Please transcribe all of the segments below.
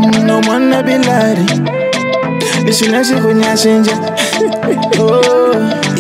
no mwana bilari nishinashe kunyashinja oh.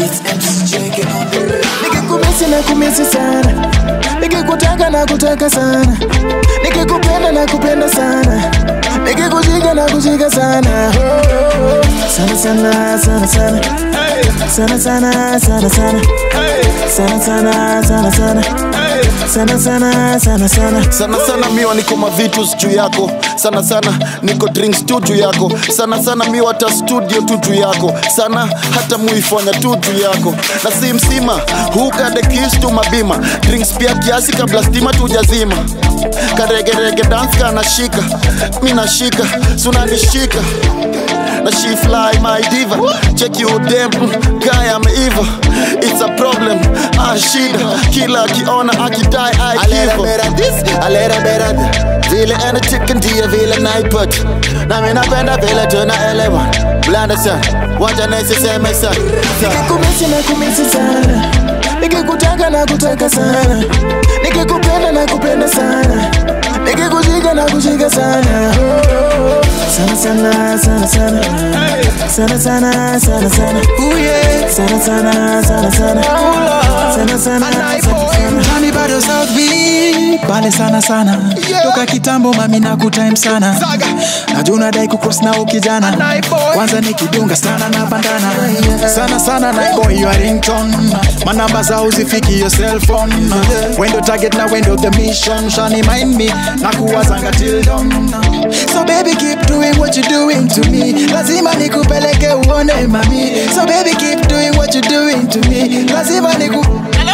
nikikumisi na kumisi sana nikikutaka na kutaka sana nikikupenda na kupenda sana nikikushika na kushika sana oh. sana sana sana sana sana sana sana sana sana sana sana sana sana sana sana sana sana sana miwa niko mavitus juu yako sana sana niko drinks tu juu yako sana sana miwa hata studio tu juu yako sana hata muifanya tu juu yako na si msima hukade kis tu mabima drinks pia kiasi kabla stima tujazima karegerege dance kanashika mi nashika sunanishika na she fly my diva check you dem mm, guy ameiva it's a problem ah shida kila akiona akidai Alera aikiva bera this, alera bera that. Vile ena chicken dia vile naiput. Na mimi napenda vile tunaelewa. Blanda sana, wacha nisiseme sana. Sana. nikikumisi na kumisi sana nikikutaka na kutaka sana nikikupenda na kupenda sana nikikushika na kushika sana oh. sana sana sana sana sana sana sana sana Ooh, yeah. sana sana sana sana sana sana sana sana Nani bado South Beach pale sana sana toka kitambo mami na kutime sana najua unadai kucross na ukijana kwanza nikidunga sana na bandana sana sana na boy your ringtone manamba zao zifiki your cell phone wendo target na wendo the mission shani mind me na kuwazanga till dawn so baby keep doing what you doing to me lazima nikupeleke uone mami so baby keep doing what you doing to me lazima niku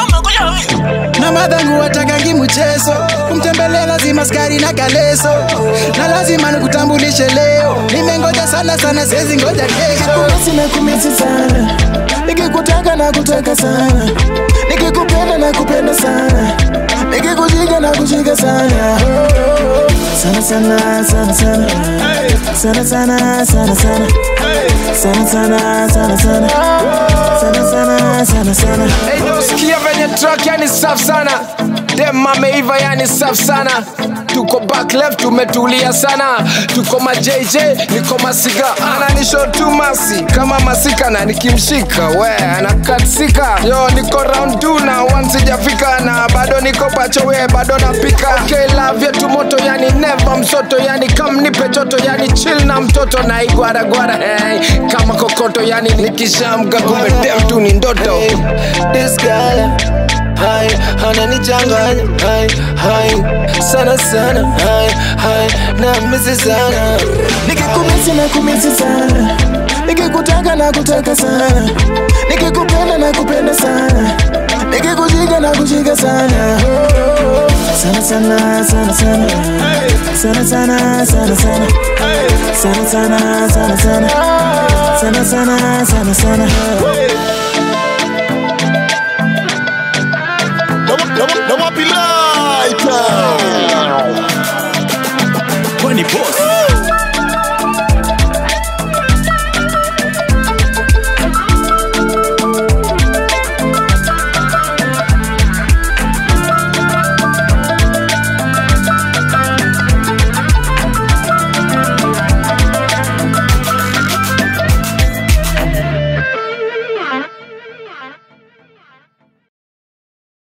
na madhangu watakangi mchezo kumtembelea lazima skari na kaleso na lazima nikutambulishe leo nimengoja sana sana sezi ngoja kesho kumisi na kumisi sana nikikutaka na kutaka sana nikikupenda na kupenda sana nikikushika na kushika sana oh. sana sana sana sana sana sana sana sana sana sana sana sana sana sana sana sana Hey, no, sikia venye track yani safi sana dem ameiva yani safi sana tuko back left tumetulia sana tuko ma JJ niko masiga ananisho tu masi kama masika na nikimshika we anakatsika yo niko round 2 na one sijafika na bado niko pacho we bado napika okay love yetu moto yani never msoto yani kam nipe choto yani chill na mtoto na igwaragwara hey, kama kokoto yani nikishamga kumbe dem tu ni ndoto This girl, hai, ananichanganya, hai, hai, sana sana, hai, hai, na misi sana. nikikumisi na kumisi sana nikikutaka na kutaka sana nikikupenda na kupenda sana nikikushika na kushika sana oh. sana sana sana sana sana sana sana sana sana sana sana sana sana sana sana sana na wapi love